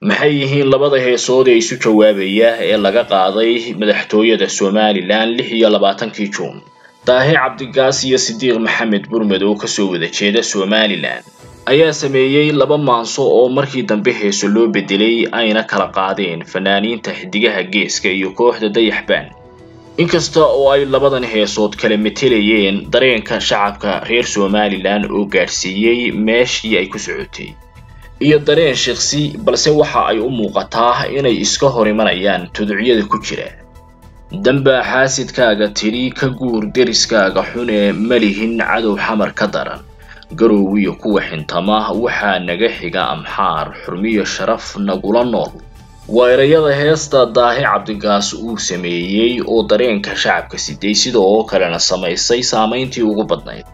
maxay yihiin labada heesood ee isu jawaabaya ee laga qaaday madaxtooyada somalilan lix iyo labaatankii juun daahe cabdigaas iyo sidiiq maxamed burmed oo kasoo wada jeeda somalilan ayaa sameeyey laba maanso oo markii dambe heeso loo bedelay ayna kala qaadeen fanaaniinta xidigaha geeska iyo kooxda dayaxbaan inkasta oo ay labadan heesood kala metelayeen dareenka shacabka reer somalilan oo gaadhsiiyey meeshii ay ku socotay iyo dareen shiksi balse waxa ay u muuqataa inay iska hor imanayaan tuducyada ku jira dambaa xaasidkaaga tidhi ka guur deriskaaga xune malihin cadow xamar ka daran garowgiyo kuwa xintama waxaa naga xiga amxaar xurmiyo sharaf nagula nool waa erayada heesta daahe cabdigaas uu sameeyey oo dareenka shacabka siday sida oo kalena samaysay saamayntii ugu badnayd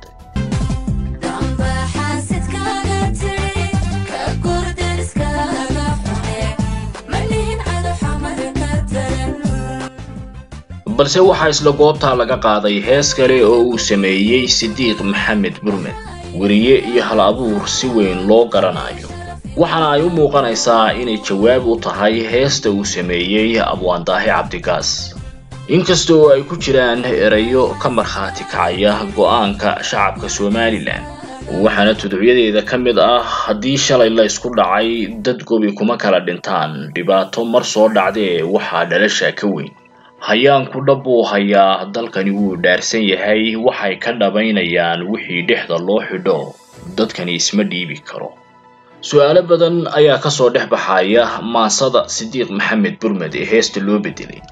balse waxaa isla goobtaa laga qaaday hees kale oo uu sameeyey sidiiq maxamed burmed weriye iyo hal abuur si weyn loo garanayo waxaana ay u muuqanaysaa inay jawaab u tahay heesta uu sameeyey abwaandaahe cabdigaas inkasta oo ay ku jiraan erayo ka markhaati kacaya go-aanka shacabka somalilan waxaana tuducyadeeda ka mid ah haddii shalay la ysku dhacay dad gobi kuma kala dhintaan dhibaato mar soo dhacdee waxaa dhalasha ka weyn hayaanku dhab buu hayaa dalkani wuu dhaarsan yahay waxay ka dhabaynayaan wixii dhexda loo xidho dadkani isma dhiibi karo su-aalo badan ayaa kasoo dhex baxaya maansada sidiiq maxamed burmed ee heesta loo bedelay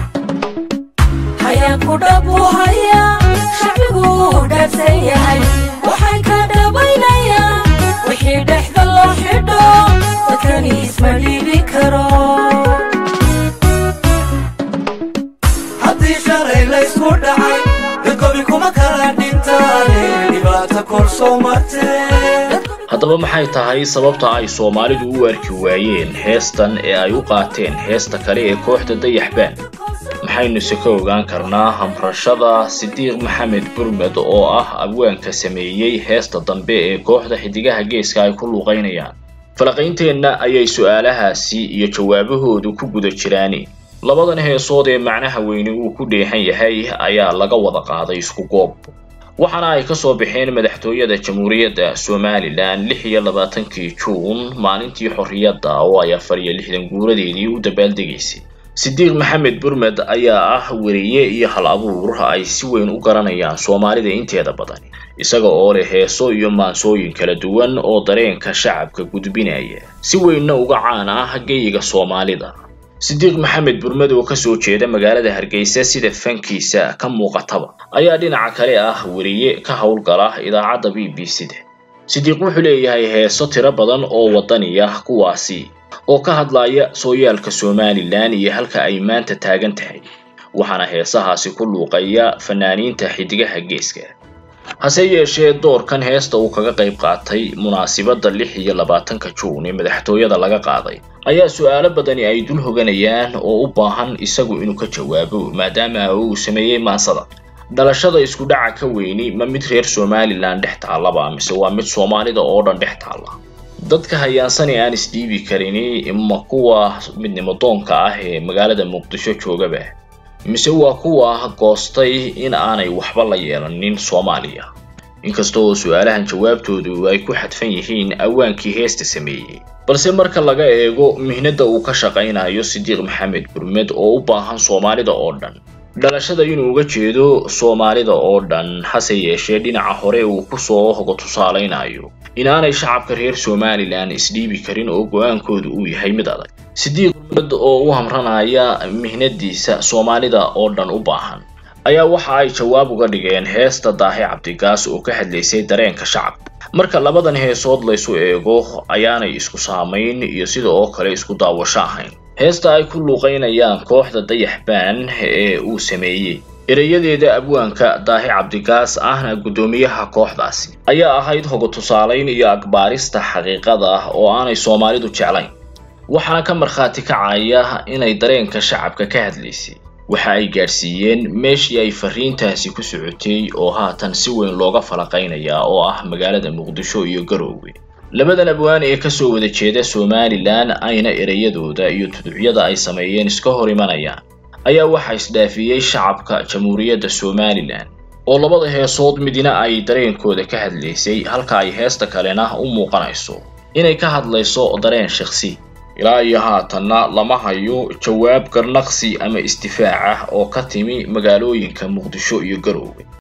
haddaba maxay tahay sababta ay soomaalidu u arki waayeen heestan ee ay u qaateen heesta kale ee kooxda dayaxbaan maxaynuse ka ogaan karnaa hamrashada sidiiq maxamed burmed oo ah abwaanka sameeyey heesta dambe ee kooxda xidigaha geeska ay ku luuqaynayaan falaqaynteenna ayay su-aalahaasi iyo jawaabahoodu ku guda jiraan labadan heesood ee macnaha weyni uu ku dheehan yahay ayaa laga wada qaaday isku goob waxaana ay kasoo baxeen madaxtooyada jamhuuriyadda somalilan lix iyo labaatankii juun maalintii xorriyadda oo ay afar iyo lixdan guuradeedii u dabaaldegaysay sidiiq maxamed burmed ayaa ah weriye iyo hal abuur ay si weyn u garanayaan soomaalida inteeda badan isaga oo leh heeso iyo maansooyin kala duwan oo dareenka shacabka gudbinaya si weynna uga caan ah geyiga soomaalida sidiiq maxamed burmed oo kasoo jeeda magaalada hargeysa sida fankiisa ka muuqataba ayaa dhinaca kale ah weriye ka howlgala idaacadda b b c da sidiiq wuxuu leeyahay heeso tiro badan oo wadaniya kuwaasi oo ka hadlaya sooyaalka somalilan iyo halka ay maanta taagan tahay waxaana heesahaasi ku luuqaya fanaaniinta xidigaha geeska hase yeeshee doorkan heesta uu kaga qayb qaatay munaasibadda lix iyo labaatanka juun ee madaxtooyada laga qaaday ayaa su-aalo badani ay dul hoganayaan oo u baahan isagu inuu ka jawaabo maadaama uu sameeyey maansada dhalashada isku dhaca ka weyni ma mid reer somalilan dhex taallaba mise waa mid soomaalida oo dhan dhex taalla dadka hayaansani aan isdhiibi karini ma kuwa midnimo doonka ah ee magaalada muqdisho joogaba mise waa kuwa goostay in aanay waxba la yeelanin soomaaliya inkasta oo su-aalahan jawaabtoodu ay ku xadfan yihiin awaankii heesta sameeyey balse marka laga eego mihnada uu ka shaqaynayo sidiiq maxamed burmed oo u baahan soomaalida oo dhan dhalashada inuu uga jeedo soomaalida oo dhan hase yeeshee dhinaca hore uu kusoo hogo tusaalaynayo inaanay shacabka reer somalilan isdhiibi karin oo go-aankoodu uu yahay mid adag sidiiq burmed oo u hamranaya mihnadiisa soomaalida oo dhan u baahan ayaa waxa ay jawaab uga dhigeen heesta daahe cabdigaas oo ka hadlaysay dareenka shacabka marka labadan heesood laysu eego ayaanay isku saamayn iyo sida oo kale isku daawasho ahayn heesta ay ku luuqaynayaan kooxda dayaxbaan ee uu sameeyey erayadeeda abwaanka daahe cabdigaas ahna guddoomiyaha kooxdaasi ayaa ahayd hogo tusaalayn iyo akbaarista xaqiiqada ah oo aanay soomaalidu jeclayn waxaana ka markhaati kacaya inay dareenka shacabka ka hadlaysay waxa ay gaadhsiiyeen meeshii ay fariintaasi ku socotay oo haatan si weyn looga falaqaynayaa oo ah magaalada muqdisho iyo garoowe labadan abwaan ee kasoo wada jeeda somalilan ayna ereyadooda iyo tuducyada ay sameeyeen iska hor imanayaan ayaa waxaa isdhaafiyey shacabka jamhuuriyadda somalilan oo labada heesood midna ay dareenkooda ka hadlaysay halka ay heesta kalena u muuqanayso inay ka hadlayso dareen shakhsi ilaa iyo haatanna lama hayo jawaab garnaqsi ama isdifaac ah oo ka timi magaalooyinka muqdisho iyo garoowe